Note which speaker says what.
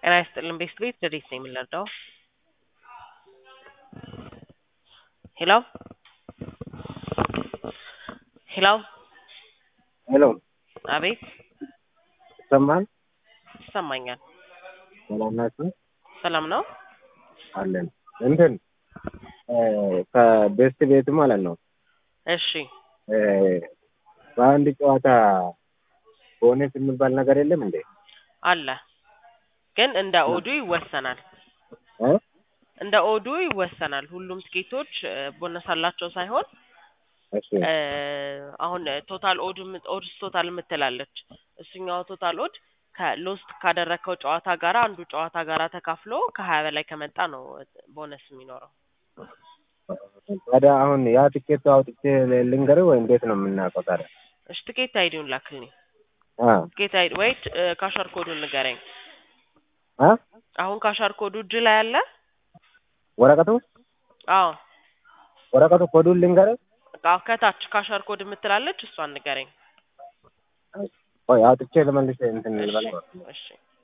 Speaker 1: ጤና ይስጥልን ቤስት ቤት ረዴት ነው የምንረዳው? ሄሎ ሄሎ
Speaker 2: ሄሎ
Speaker 1: አቤት
Speaker 2: ይሰማል?
Speaker 1: ይሰማኛል።
Speaker 2: ሰላም ናችሁ?
Speaker 1: ሰላም ነው?
Speaker 2: አለን እንትን ከቤስት ቤት ማለት ነው
Speaker 1: እሺ
Speaker 2: እ በአንድ ጨዋታ ቦነስ የሚባል ነገር የለም እንዴ?
Speaker 1: አለ ግን እንደ ኦዱ ይወሰናል።
Speaker 2: እ
Speaker 1: እንደ ኦዱ ይወሰናል። ሁሉም ትኬቶች እ ቦነስ አላቸው ሳይሆን
Speaker 2: እሺ
Speaker 1: እ አሁን ቶታል ኦድ ኦድስ ቶታል የምትላለች እሱኛው ቶታል ኦድ ከሎስት ካደረግከው ጨዋታ ጋራ አንዱ ጨዋታ ጋራ ተካፍሎ ከሀያ በላይ ከመጣ ነው ቦነስ የሚኖረው።
Speaker 2: ታዲያ አሁን ያ ትኬት አውጥቼ ልንገርህ ወይ እንዴት ነው የምናውቀው ታዲያ?
Speaker 1: እሺ ትኬት አይዲውን ላክልኝ።
Speaker 2: አ
Speaker 1: ትኬት አይዲ ወይ እ ካሻር ኮዱን ንገረኝ።
Speaker 2: አ
Speaker 1: አሁን ካሻር ኮዱ እጅ ላይ አለ?
Speaker 2: ወረቀቱ
Speaker 1: አዎ
Speaker 2: ወረቀቱ ኮዱን ልንገርህ?
Speaker 1: አዎ ከታች ካሻር ኮድ የምትላለች እሷን ንገረኝ።
Speaker 2: ቆይ አውጥቼ ልመልስ እንትን ልበል።
Speaker 1: እሺ